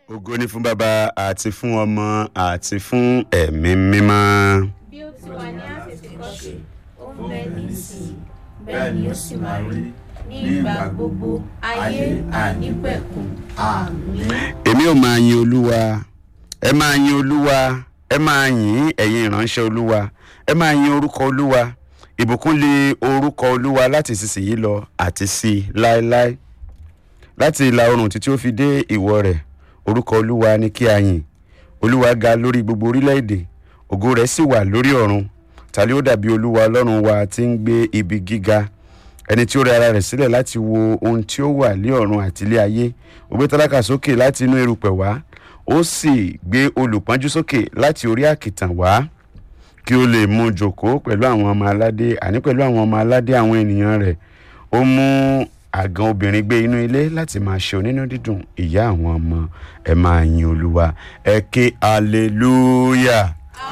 ògo ni fún bàbá àti fún ọmọ àti fún ẹ̀mí mímọ́. bí ó ti wà ní àtètèkọ́ṣe ó ń bẹ nísìnyí bẹ́ẹ̀ ni ó sì máa rí ní ìgbà gbogbo ayé àìnípẹ̀kun àmín. èmi ò máa yin olúwa ẹ máa yin olúwa ẹ máa yìn ẹ̀yin ìránṣẹ́ olúwa ẹ máa yin orúkọ olúwa ìbùkún lé orúkọ olúwa láti ìsinsìnyí lọ àti sí i láéláé láti ìlà oòrùn títí ó fi dé ìwọ̀ rẹ̀ orúkọ olúwa ni kí a yìn olúwa ga lórí gbogbo orílẹ̀-èdè ògo rẹ̀ sì wà lórí ọ̀run ta ni ó dàbí olúwa ọlọ́run wa tí ń gbé ibi gíga ẹni tí ó rẹ ara rẹ̀ sílẹ̀ láti wo ohun tí ó wà ní ọ̀run àti ilé ayé ó gbé tálákà sókè láti inú erùpẹ̀ wá ó sì gbé olùpọ́njú sókè láti orí àkìtàn wá kí ó lè mú jòkó pẹ̀lú àwọn ọmọ aládé àní pẹ̀lú àwọn ọmọ aládé àwọn ènìyàn rẹ̀ ó mú àgàn obìnrin gbé inú ilé láti máa ṣe onínú dídùn ìyá àwọn ọmọ ẹ máa yin olúwa ẹ ké hallelujah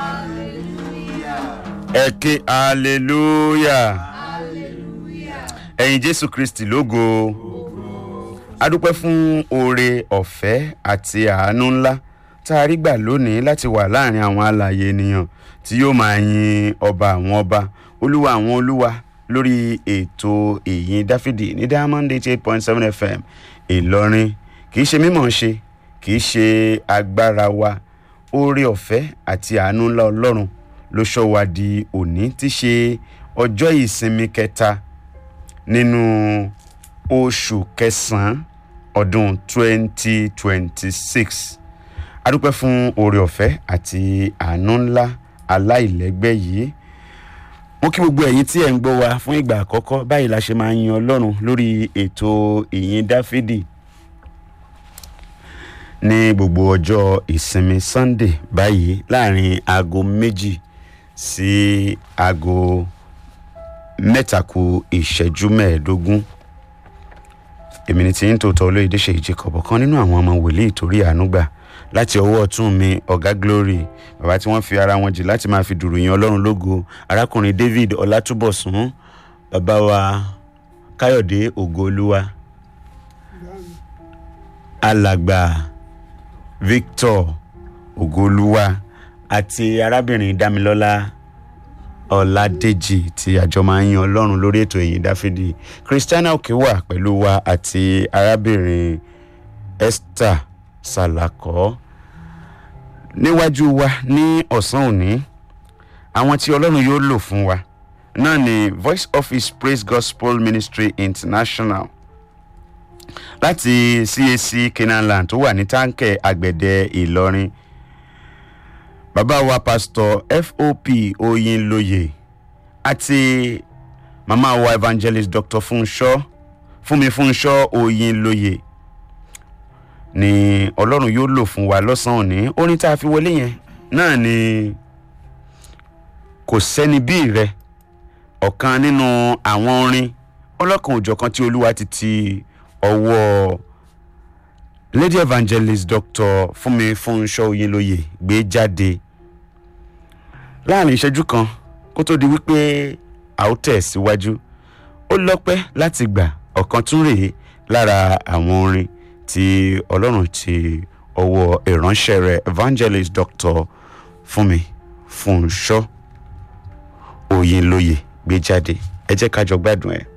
ẹ ké hallelujah ẹ̀yin jésù kristi lógo adúpẹ́ fún oore ọ̀fẹ́ àti àánú ńlá tá a rí gbà lónìí láti wà láàrin àwọn alààyè ènìyàn tí yóò máa yin ọba àwọn ọba olúwa àwọn olúwa lórí ètò ìyìn dáfídì ní diamond eighty eight point seven fm ìlọrin kì í ṣe mímọ̀ ṣe kì í ṣe agbára wa oore ọ̀fẹ́ àti àánú ńlá ọlọ́run ló ṣọ́ wa di òní tí ṣe ọjọ́ ìsinmi kẹta nínú oṣù kẹsàn-án ọdún twenty twenty six adúpẹ́ fún oore ọ̀fẹ́ àti àánú ńlá aláìlẹ́gbẹ́ yìí mo kí gbogbo ẹ̀yin tí ẹ̀ ń gbọ́ wa fún ìgbà àkọ́kọ́ báyìí la ṣe máa ń yin ọlọ́run lórí ètò ìyìn dáfídì ní gbogbo ọjọ́ ìsinmi sunday báyìí láàrin aago méjì sí aago mẹ́ta ku ìṣẹ́jú mẹ́ẹ̀ẹ́dógún èmi ni tí ń tòótọ́ olóyèdè ṣe ìjẹkọ̀bọ̀ kan nínú àwọn ọmọ wòlíì torí àánú gbà láti ọwọ́ ọ̀tún mi ọ̀gá glory bàbá tí wọ́n fi ara wọn jì láti máa fi dùrù yan ọlọ́run lógo arákùnrin david ọlátúbọ̀sún bàbá wa káyọ̀dé ògoolúwa alàgbà victor ògoolúwa àti arábìnrin damilọ́lá ọ̀làdèjì tí àjọ máa ń yan ọlọ́run lórí ètò ìyìn dáfídì christiana òkè wà pẹ̀lú wa àti arábìnrin esther salakọ níwájú wa ní ọ̀sán òní àwọn tí ọlọ́run yóò lò fún wa náà ni voice of his praise gospel ministry international láti cac canaanland tó wà ní táǹkẹ̀ àgbẹ̀dẹ ìlọrin bàbá wa pastor fop oyinlóye àti màmá wa evangelist dr funṣọ fúnmi funṣọ oyinlóye ni ọlọ́run yóò lò fún wa lọ́sàn-án òní orin tá a fi wọlé yẹn náà ni kò sẹ́ni bí rẹ ọ̀kan nínú àwọn orin ọlọ́kan òjọ̀kan tí olúwa ti ti ọwọ́ lady evangelist dr fúnmi fúnṣọ oyinlóye gbé jáde láàrin ìṣẹ́jú kan kó tó di wípé a ó tẹ̀ síwájú ó lọ́pẹ́ láti gbà ọ̀kan tún rèé lára àwọn orin tí ọlọ́run ti ọwọ́ ìránṣẹ́ rẹ̀ evangelist dr fúnmi fúnṣọ́ òyìnlóye gbé jáde ẹ jẹ́ ká jọ gbádùn ẹ̀.